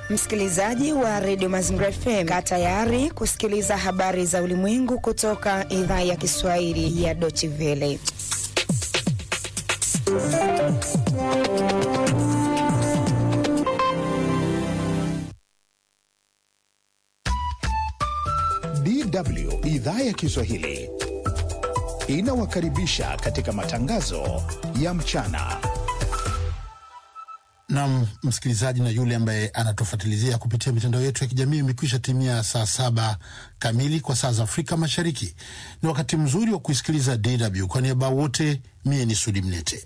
Msikilizaji wa redio Mazingira FM, kaa tayari kusikiliza habari za ulimwengu kutoka idhaa ya Kiswahili ya Deutsche Welle. DW idhaa ya Kiswahili inawakaribisha katika matangazo ya mchana. Nam msikilizaji na yule ambaye anatufuatilizia kupitia mitandao yetu ya kijamii, imekwisha timia saa saba kamili kwa saa za Afrika Mashariki. Ni wakati mzuri wa kuisikiliza DW. Kwa niaba wote, mie ni Sudi Mnete.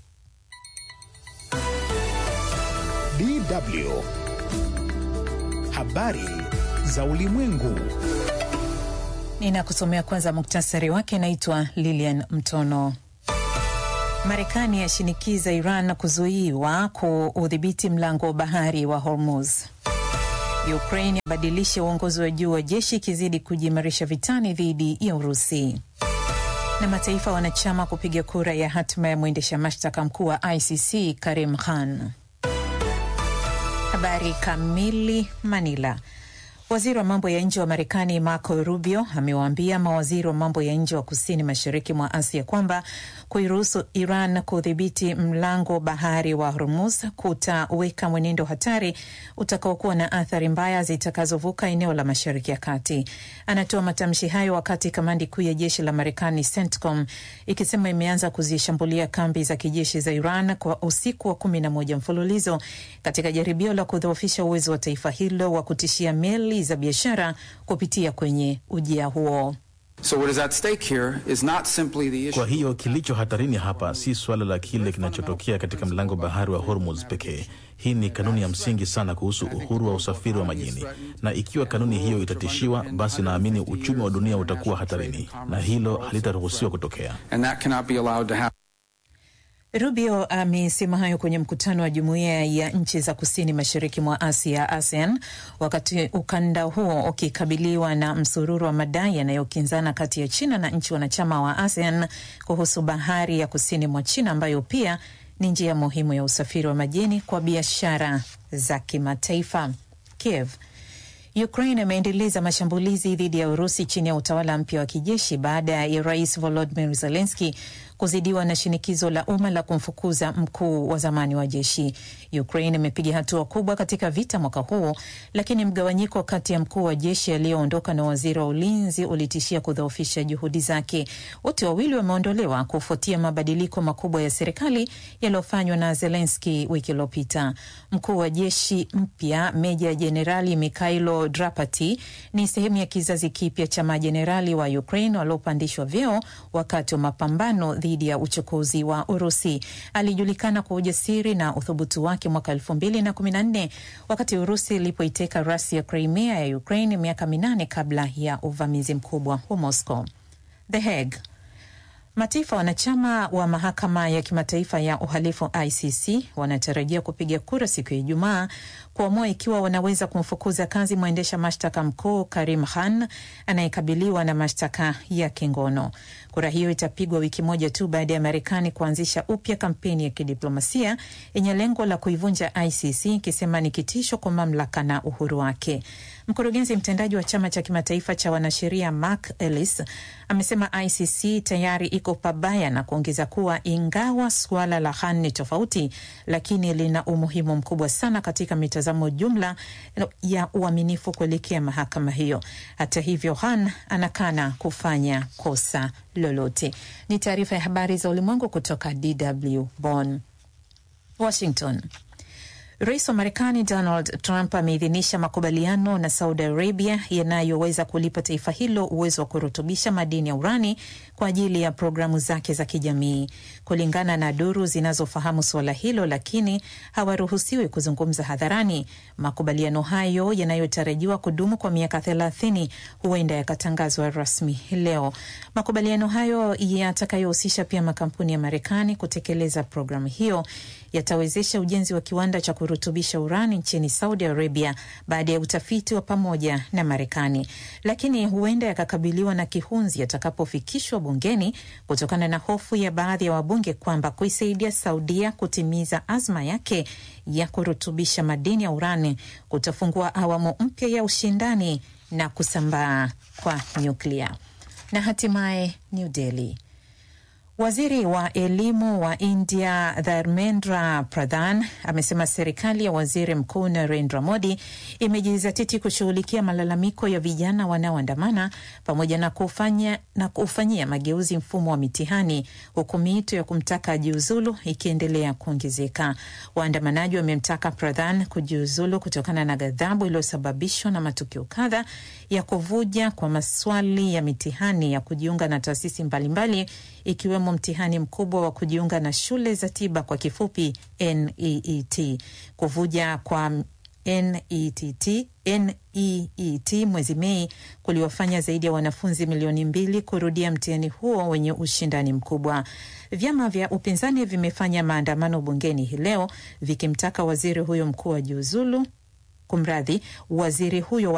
DW habari za ulimwengu. Ninakusomea kwanza muktasari wake. Naitwa Lilian Mtono. Marekani yashinikiza Iran kuzuiwa kuudhibiti mlango wa bahari wa Hormuz. Ukraine yabadilisha uongozi wa juu wa jeshi ikizidi kujiimarisha vitani dhidi ya Urusi. Na mataifa wanachama kupiga kura ya hatima ya mwendesha mashtaka mkuu wa ICC Karim Khan. Habari kamili. Manila. Waziri wa mambo ya nje wa Marekani Marco Rubio amewaambia mawaziri wa mambo ya nje wa kusini mashariki mwa Asia kwamba kuiruhusu Iran kudhibiti mlango bahari wa Hormuz kutaweka mwenendo hatari utakaokuwa na athari mbaya zitakazovuka eneo la Mashariki ya Kati. Anatoa matamshi hayo wakati kamandi kuu ya jeshi la Marekani CENTCOM ikisema imeanza kuzishambulia kambi za kijeshi za Iran kwa usiku wa kumi na moja mfululizo katika jaribio la kudhoofisha uwezo wa taifa hilo wa kutishia meli za biashara kupitia kwenye ujia huo. So what is at stake here is not simply the issue. Kwa hiyo kilicho hatarini hapa si suala la kile kinachotokea katika mlango bahari wa Hormuz pekee. Hii ni kanuni ya msingi sana kuhusu uhuru wa usafiri wa majini, na ikiwa kanuni hiyo itatishiwa, basi naamini uchumi wa dunia utakuwa hatarini, na hilo halitaruhusiwa kutokea. And that cannot be allowed to happen. Rubio amesema hayo kwenye mkutano wa jumuiya ya nchi za kusini mashariki mwa Asia, ASEAN, wakati ukanda huo ukikabiliwa na msururu wa madai yanayokinzana kati ya China na nchi wanachama wa ASEAN kuhusu bahari ya kusini mwa China ambayo pia ni njia muhimu ya usafiri wa majini kwa biashara za kimataifa. Kiev Ukraine imeendeleza mashambulizi dhidi ya Urusi chini ya utawala mpya wa kijeshi baada ya rais Volodymyr Zelensky kuzidiwa na shinikizo la umma la kumfukuza mkuu wa zamani wa jeshi. Ukraine imepiga hatua kubwa katika vita mwaka huu, lakini mgawanyiko kati ya mkuu wa jeshi aliyoondoka na waziri wa ulinzi ulitishia kudhoofisha juhudi zake. Wote wawili wameondolewa kufuatia mabadiliko makubwa ya serikali yaliyofanywa na Zelensky wiki iliyopita. Mkuu wa jeshi mpya Meja Jenerali Mikhailo Drapati ni sehemu ya kizazi kipya cha majenerali wa Ukraine waliopandishwa vyeo wakati wa mapambano dhidi ya uchokozi wa Urusi. Alijulikana kwa ujasiri na uthubutu wake mwaka elfu mbili na kumi na nne wakati Urusi ilipoiteka rasi ya Crimea ya Ukraine miaka minane kabla ya uvamizi mkubwa wa Moscow. The Hague. Mataifa wanachama wa mahakama ya kimataifa ya uhalifu ICC wanatarajia kupiga kura siku ya Ijumaa kuamua ikiwa wanaweza kumfukuza kazi mwendesha mashtaka mkuu Karim Khan anayekabiliwa na mashtaka ya kingono. Kura hiyo itapigwa wiki moja tu baada ya Marekani kuanzisha upya kampeni ya kidiplomasia yenye lengo la kuivunja ICC ikisema ni kitisho kwa mamlaka na uhuru wake. Mkurugenzi mtendaji wa chama cha kimataifa cha wanasheria Mark Ellis amesema ICC tayari iko pabaya na kuongeza kuwa ingawa suala la Khan ni tofauti, lakini lina umuhimu mkubwa sana katika mitazamo jumla ya uaminifu kuelekea mahakama hiyo. Hata hivyo, Khan anakana kufanya kosa lolote. Ni taarifa ya habari za ulimwengu kutoka DW Bonn. Washington. Rais wa Marekani Donald Trump ameidhinisha makubaliano na Saudi Arabia yanayoweza kulipa taifa hilo uwezo wa kurutubisha madini ya urani kwa ajili ya programu zake za kijamii. Kulingana na duru zinazofahamu suala hilo, lakini hawaruhusiwi kuzungumza hadharani. Makubaliano hayo yanayotarajiwa kudumu kwa miaka thelathini huenda yakatangazwa rasmi leo. Makubaliano hayo yatakayohusisha pia makampuni ya Marekani kutekeleza programu hiyo yatawezesha ujenzi wa kiwanda cha kurutubisha urani nchini Saudi Arabia baada ya utafiti wa pamoja na Marekani, lakini huenda yakakabiliwa na kihunzi yatakapofikishwa bungeni kutokana na hofu ya baadhi ya wabunge kwamba kuisaidia Saudia kutimiza azma yake ya kurutubisha madini ya urani kutafungua awamu mpya ya ushindani na kusambaa kwa nyuklia. Na hatimaye New Delhi. Waziri wa elimu wa India Dharmendra Pradhan amesema serikali ya waziri mkuu Narendra Modi imejizatiti kushughulikia malalamiko ya vijana wanaoandamana pamoja na kufanya na kufanyia mageuzi mfumo wa mitihani, huku miito ya kumtaka ajiuzulu ikiendelea kuongezeka. Waandamanaji wamemtaka Pradhan kujiuzulu kutokana na ghadhabu iliyosababishwa na matukio kadha ya kuvuja kwa maswali ya mitihani ya kujiunga na taasisi mbalimbali ikiwemo mtihani mkubwa wa kujiunga na shule za tiba kwa kifupi NEET. Kuvuja kwa NETT, NEET mwezi Mei kuliwafanya zaidi ya wanafunzi milioni mbili kurudia mtihani huo wenye ushindani mkubwa. Vyama vya upinzani vimefanya maandamano bungeni hii leo vikimtaka waziri huyo mkuu ajiuzulu, kumradhi, waziri huyo wa